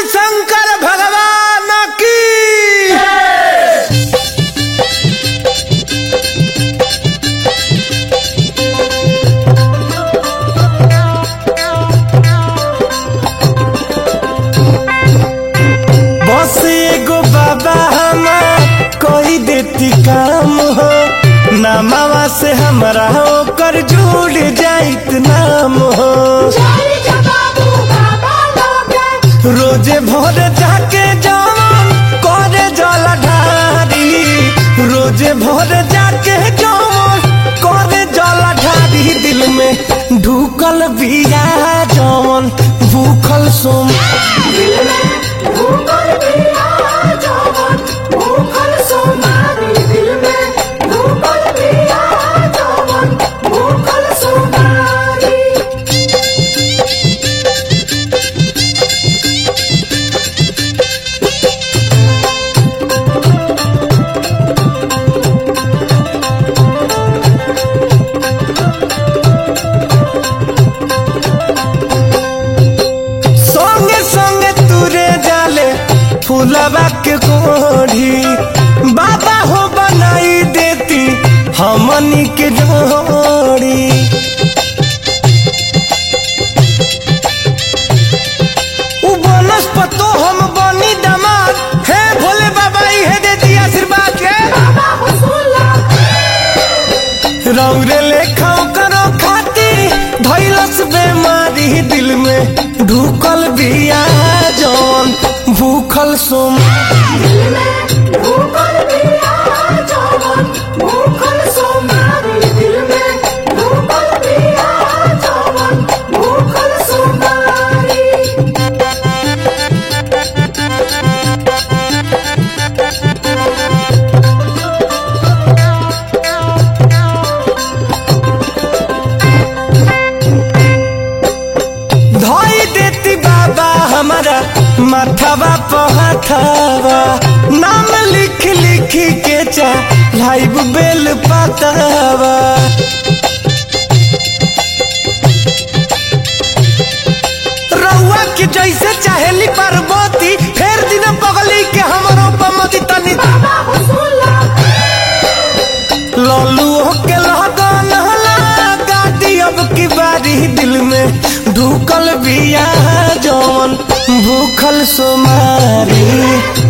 शंकर भगवान की बस एगो बाबा हमार कोई देती काम हो नामावा से हमरा ओकर जुड़ जाइत नाम हो रोजे भोर जाके जवन करे जल ढारी रोजे भोर जाके जवन करे जल ढारी दिल में ढुकल बिया जवन भूखल सोम संगे संगे तुरे जाले फूलबा के कोढ़ी बाबा हो बनाई देती हमनी के जोड़ी उ बनस पतो हम बनी दमाद हे भोले बाबा इहे दे दी आशीर्वाद के रौरे लेखा करो खाती धैलस बेमारी दिल में ढुकल बिया जौन भूखल सोम धोई देती बाबा हमारा माथावा पहाथावा नाम लिख लिख के चा लाइव बेल पातावा रउआ के जैसे चाहेली पार्वती फेर दिन बगली के हमरो पमदी तनी लल्लू के लगन लगा दी अब की बारी दिल में ढुकल बिया जवन भूखल सोमारी